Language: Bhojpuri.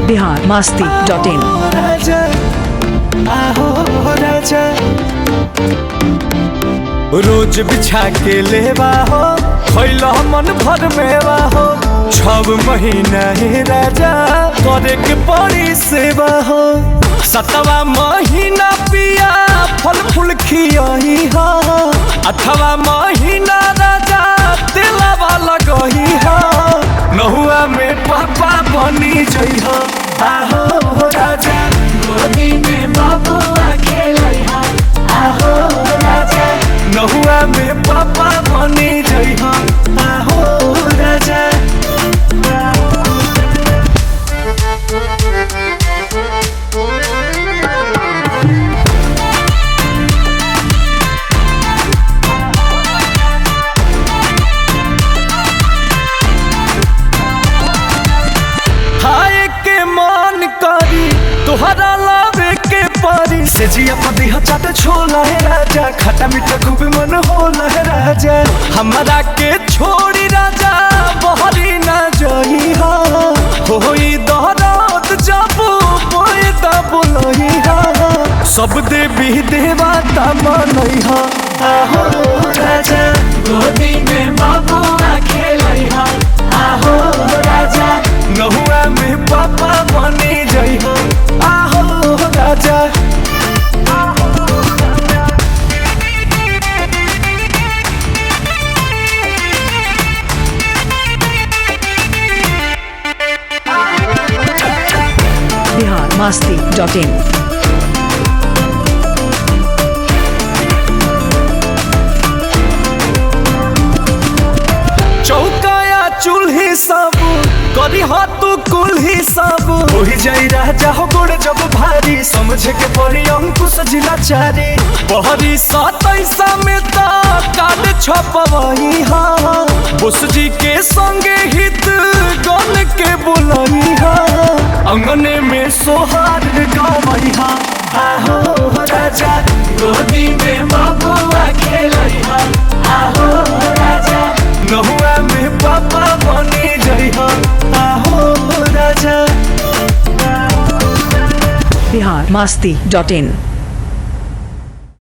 बिहार मास्ती डॉट इन राजा आहो राजा रोज बिछा के लेवा हो खैला मन भर मेवा हो छब महीना ही राजा करे के पड़ी सेवा हो सतवा महीना पिया फल फूल खियही हो अठवा महीना राजा दिलवा लगही हो नहुआ में पापा बनी जई हो आहो राजा गोदी में बबुआ खेलई हो आहो राजा नहुआ में पापा बनी जई हो आहो राजा हाय के मान करी तोहरा लावे के पारी से जिया पदी चाट छोला है राजा खट्टा मीठा खूब मन होला है राजा हमारा के छोड़ी राजा बहरी ना जई हा होई दहरात जब पोए तब लही हा सब देवी देवता मनई हा आहो राजा गोदी में बाबुआ खेलई हा आहो राजा नहुआ में पापा बनी जई हो आहो राजा बिहार मास्ती डॉट इन चौकाया चूल्ही सब करी हाथ कुल्ही सब ओही जाई राजा हो गोड़ जब भारी समझे के पड़ी अंकुश जिला चारी बहरी सतैसा में ता काट छपवही हा बुस जी के संगे हित गन के बुलही हा अंगने में सोहार गवई हा आहो राजा गोदी में बबुआ खेलई हा आहो राजा नहुआ में पापा बनी जई हो आहो राजा बिहार मास्ती डॉट इन